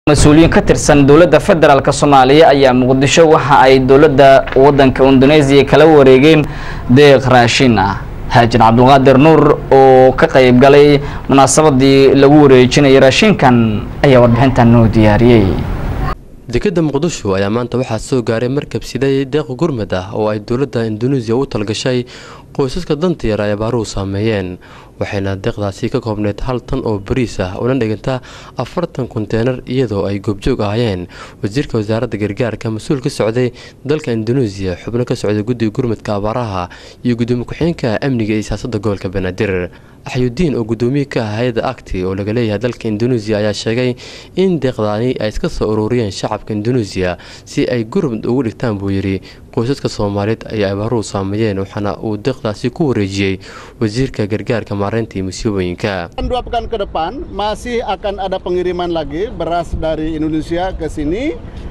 mas-uuliyiin ka tirsan dowladda federaalk soomaaliya ayaa muqdisho waxa ay dowladda wadanka indoneesiya kala wareegeen deeq raashin ah haajin cabdulqaadir nuur oo ka qayb galay munaasabadii lagu wareejinayay raashinkan ayaa warbixintan noo diyaariyey dekadda muqdisho ayaa maanta waxaa soo gaaray markab siday deeq gurmad ah oo ay dowladda induneisiya u talgashay qoysaska danta yar ay abaaruhu saameeyeen waxayna deeqdaasi ka koobneyd hal tan oo bariis ah una dhiganta afartan konteynar iyadoo ay goobjoog ahaayeen wasiirka wasaaradda gargaarka mas-uul ka socday dalka induneisiya xubno ka socday guddiga gurmadka abaaraha iyo gudoomiye ku-xigeenka amniga iyo siyaasadda gobolka banaadir axyudiin oo gudoomiye ka ah hay-adda acti oo laga leeyahay dalka induneisiya ayaa sheegay in deeqdaani ay iska soo ururiyeen shacabka induneisiya si ay gurmad ugu dhigtaan buu yidhi qoysaska soomaaliyeed ay abaaruhu saameeyeen waxaana uu deeqdaasi ku wareejiyey wasiirka gargaarka maareynta iyo musiibooyinka Dua pekan ke depan masih akan ada pengiriman lagi beras dari Indonesia ke sini.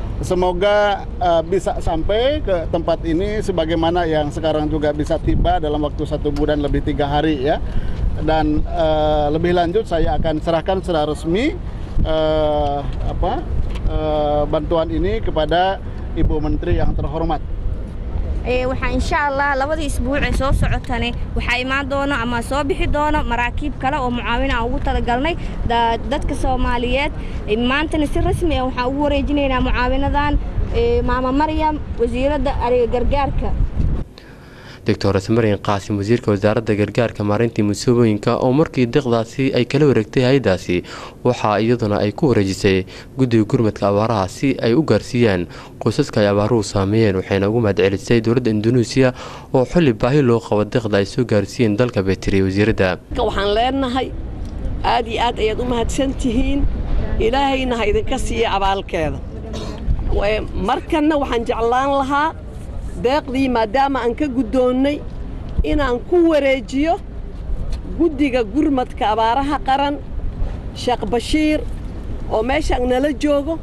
Semoga uh, bisa sampai ke tempat ini sebagaimana yang sekarang juga bisa tiba dalam waktu satu bulan lebih tiga hari ya. Dan uh, lebih lanjut saya akan serahkan secara resmi uh, apa uh, bantuan ini kepada Ibu Menteri yang terhormat. waxaa insha allah labadii isbuuc ee soo socotane waxaa imaan doono ama soo bixi doono maraakiib kale oo mucaawin aan ugu talagalnay dadka soomaaliyeed maantana si rasmi ah waxaan ugu wareejinaynaa mucaawinadan maama maryam wasiiradda ariga gargaarka doctor smarin qaasim wasiirka wasaaradda gargaarka maareyntii musiibooyinka oo markii deeqdaasi ay kala wareegtay hay-adaasi waxaa iyaduna ay ku wareejisay guddiga gurmadka abaaraha si ay u gaarsiiyaan qoysaska ay abaaruhu saameeyeen waxayna ugu mahadcelisay dowladda induneisiya oo xilli baahi loo qabo deeqda ay soo gaarsiiyeen dalka beetiriya wasiiradda waxaan leenahay aad iyo aad ayaad u mahadsan tihiin ilaahayna ha idinka siiya abaalkeeda markanna waxaan jeclaan lahaa deeqdii maadaama aan ka guddoonnay inaan ku wareejiyo guddiga gurmadka abaaraha qaran sheekh bashiir oo meeshaan nala joogo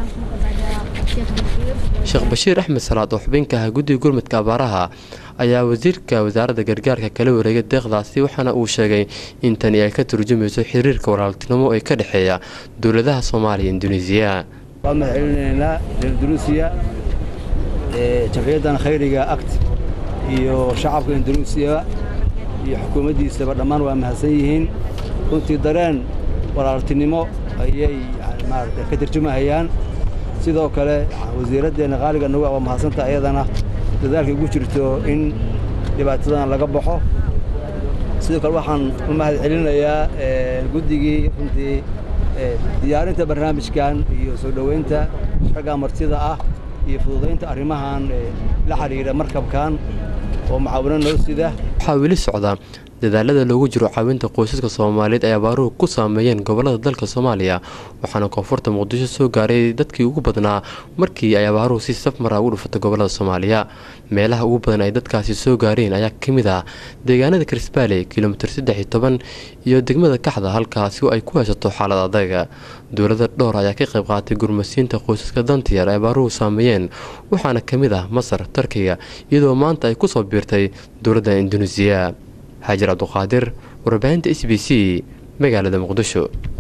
sheekh bashiir axmed salaad oo xubinka ah guddiga gurmadka abaaraha ayaa wasiirka wasaaradda gargaarka kala wareegay deeqdaasi waxaana uu sheegay in tani ay ka turjumayso xiriirka walaaltinimo ee ka dhexeeya dowladaha soomaaliya induneisiya waan mahadcelinaynaa reer induneisiya jamciyaddan khayriga act iyo shacabka induneisiya iyo xukuumaddiisaba dhammaan waa mahadsan yihiin runtii dareen walaaltinimo ayay maarata ka tarjumahayaan sidoo kale wasiiraddeenna qaaliga nagu waa mahadsanta ayadana dadaalkay ugu jirto in dhibaatadan laga baxo sidoo kale waxaan u mahad celinayaa guddigii runtii diyaarinta barnaamijkan iyo soo dhoweynta ragga martida ah iyo fududaynta arrimahan la xidhiidha markabkan oo mucaawino noo sida waxaa weli socda dadaalada loogu jiro caawinta qoysaska soomaaliyeed ay abaaruhu ku saameeyeen gobolada dalka soomaaliya waxaana koonfurta muqdisho soo gaaray dadkii ugu badnaa markii ay abaaruhu si safmara ugu dhufatay gobolada soomaaliya meelaha ugu badan ay dadkaasi soo gaareen ayaa ka mid ah deegaanada karisbaale kilomitir saddex iyo toban iyo degmada kaxda halkaasi oo ay ku haysato xaalad adaga dowlada dhowr ayaa ka qayb qaatay gurmasiinta qoysaska dantiyar ay abaaruhu saameeyeen waxaana ka mid ah masar tarkiga iyadoo maanta ay kusoo biirtay dowladda induneisiya xaajir cabduqaadir warbaahinta s b c magaalada muqdisho